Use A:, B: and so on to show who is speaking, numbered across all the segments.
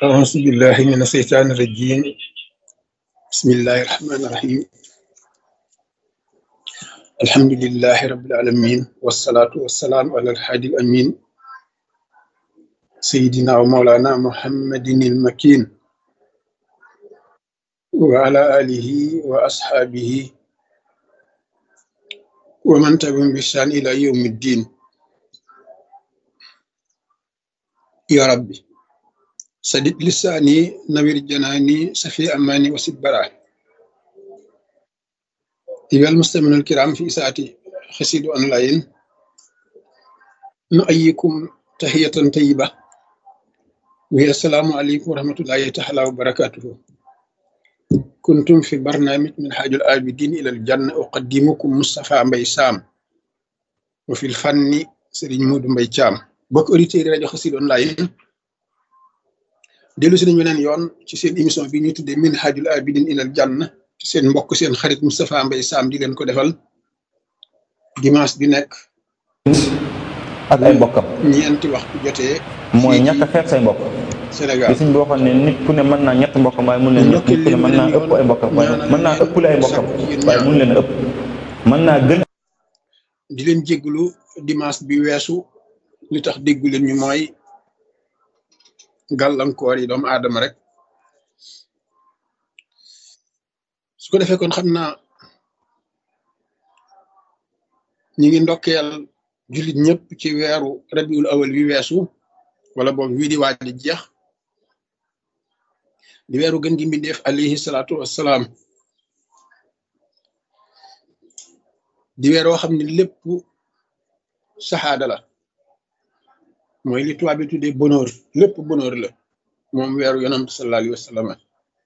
A: أعوذ بالله من الشيطان الرجيم بسم الله الرحمن الرحيم الحمد لله رب العالمين والصلاة والسلام على الحادي الأمين سيدنا ومولانا محمد المكين وعلى آله وأصحابه ومن تبعهم بإحسان إلى يوم الدين يا ربي سدد لساني نوير جناني سفي أماني وسد براه أيها المستمعون الكرام في ساعتي خسيد أونلاين نؤيكم تحية طيبة وهي السلام عليكم ورحمة الله تعالى وبركاته كنتم في برنامج من حاج الآبدين إلى الجنة أقدمكم مصطفى مبي سام وفي الفن سيرين مود مبي تشام بوك اوديتير راديو خسيد أونلاين dellu si nañu beneen yoon ci seen émission bi ñuy tuddee min hajul abidin ilal janna ci seen mbokk seen xarit Moustapha Mbaye Sam di leen ko defal dimanche bi nekk
B: ak ay mbokkam
A: ñeenti waxtu jotee
B: mooy ñàkk a xeeb say mbokk
A: Sénégal
B: li suñ bi waxoon ne nit ku ne mën naa ñett mbokkam waaye mun leen nit ku ne mën naa ëpp ay mbokkam waaye mën naa ëppale ay mbokkam waaye mun leen a ëpp mën naa gën
A: di leen jégglu dimanche bi weesu li tax déggu leen ñu mooy gàllankoor yi doomu aadama rek su ko defee kon xam naa ñi ngi ndokkeel jullit ñëpp ci weeru rabiul awal wi weesu wala boog wii di waaj di jeex di weeru gën gi mbindeef alayhi salaatu wassalaam di weer woo xam ne lépp saxaada la mooy li tubaab bi tuddee bonheur lépp bonheur la moom weeru yonent sallallahu alayhi wa sallam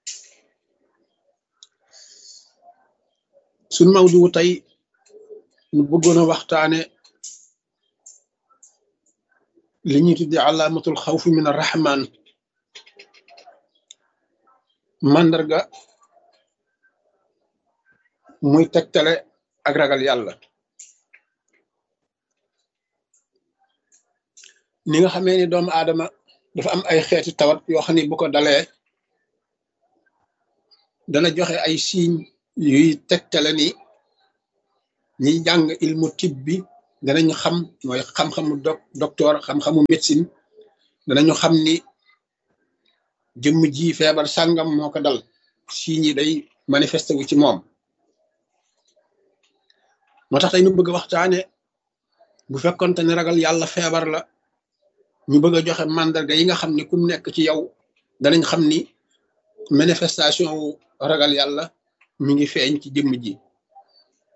A: suñ mawdu tey ñu bëggoon a waxtaane li ñuy tuddee alaamatul xawfi min arrahman màndarga muy tegtale ak ragal yàlla ni nga xamee ni doomu aadama dafa am ay xeeti tawat yoo xam ne bu ko dalee dana joxe ay signes yuy tegtale ni ñiy jàng ilmu tib bi danañu xam mooy xam-xamu doc docteur xam-xamu médecine danañu xam ni jëmm ji feebar sàngam moo ko dal signes yi day manifesté wu ci moom moo tax tey nu bëgg a waxtaane bu fekkonte ne ragal yàlla feebar la ñu bëgg a joxe mandarga yi nga xam ne kum nekk ci yow danañ xam ni manifestation wu ragal yàlla mi ngi feeñ ci jëmm ji